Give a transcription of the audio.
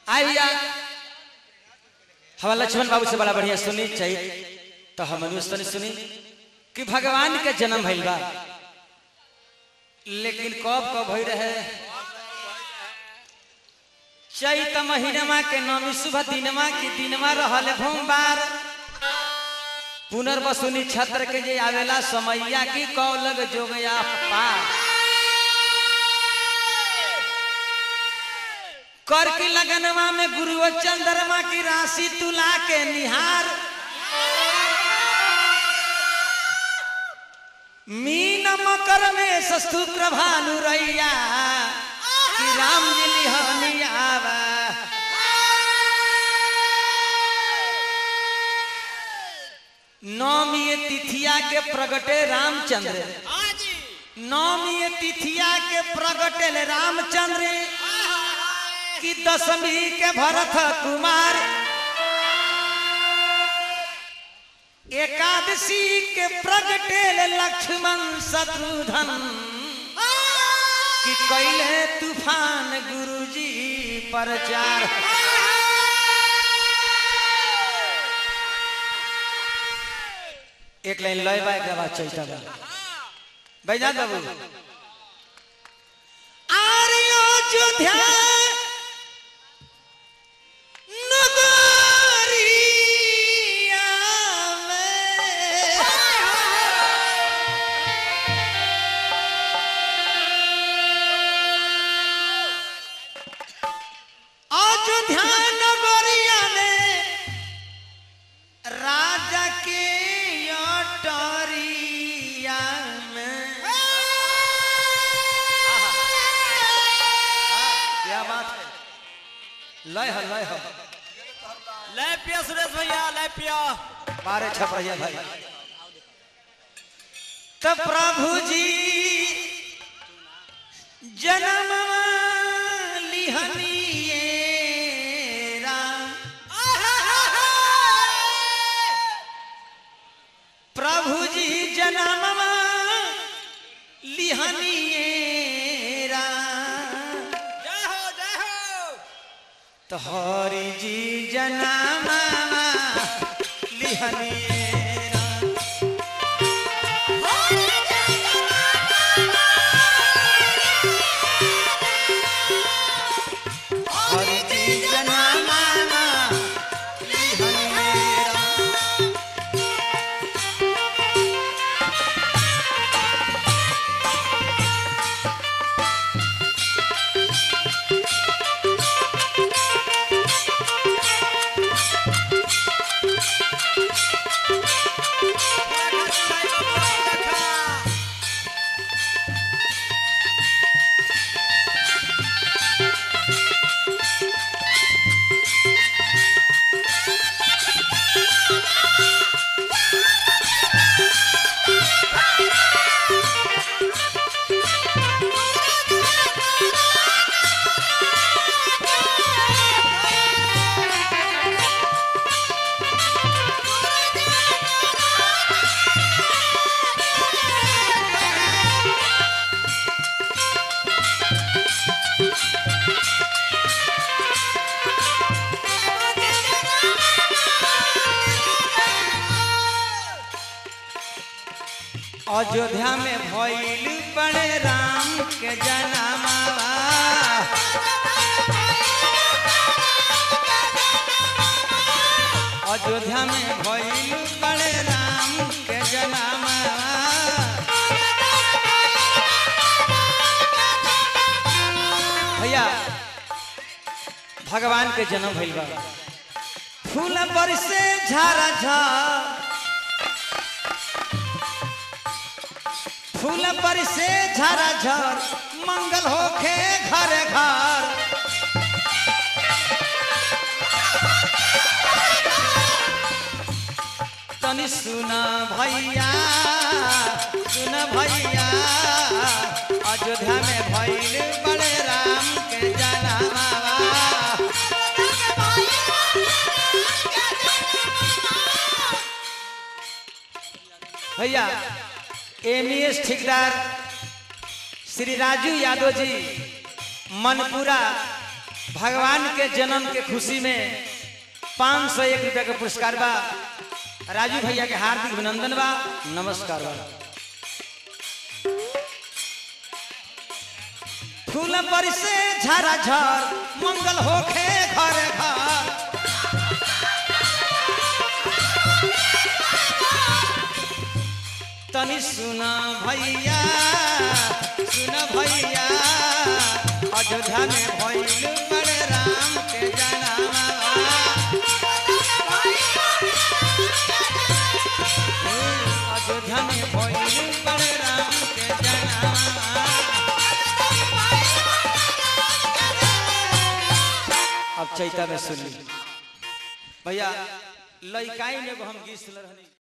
आइया हमारा लक्ष्मण बाबू से बड़ा बढ़िया सुनी चाहिए तो हम अनुस्तनी सुनी कि भगवान के जन्म भइल बा लेकिन कब कब भई रहे चैत महीनमा के नौमी शुभ दिनमा की दिनमा रहल भोमबार पुनर्वसुनी छत्र के जे आवेला समैया की कौलग जोगया पार कर की लगनवा में गुरु चंद्रमा की राशि तुला के निहार मीन मकर में सस्तु प्रभानु रैया कि राम जी लिहनियावा नौमी तिथिया के प्रगटे रामचंद्र नौमी तिथिया के प्रगटे रामचंद्र की दशमी के भरत कुमार एकादशी के प्रगटे लक्ष्मण शत्रुधन कि कैले तूफान गुरुजी प्रचार एक लाइन लय बा एक बाद चैता बा बैजा बाबू आर्यो अयोध्या नगरिया में अयोध्या नगरिया में राजा के अटरिया में क्या बात है लय है लय है ले पिया सुरेश भैया ले पिया बारह छप रही भाई तो प्रभु जी जन्म लिहनिए राम प्रभु जी जन्म लिहनिए राम जय हो जय हो तो हरि जी जन्म लिहनिए राम हरि जी जन्म लिहनिए राम अयोध्या में भइल बड़े राम के जन्मवा अयोध्या में भइल बड़े राम के जन्मवा भैया भगवान के जन्म भइल बा फूल बरसे झारा झार फूल पर से झरा झर मंगल होखे घर घर तनी सुन भैया सुन भैया अयोध्या में भइल बड़े राम के जनावा भैया एमईएस ठेकेदार श्री राजू यादव जी मनपुरा भगवान के जन्म के खुशी में पाँच सौ एक रुपया के पुरस्कार बा राजू भैया के हार्दिक अभिनंदन बा नमस्कार बा फूल पर से झरा झर मंगल होखे घर घर तनी सुना भैया सुन भैया अयोध्या में भइल बड़े राम के जनामा अयोध्या में भइल बड़े राम के जनामा अब चैता में सुन ली भैया लइकाई में एगो हम गीत सुन रहनी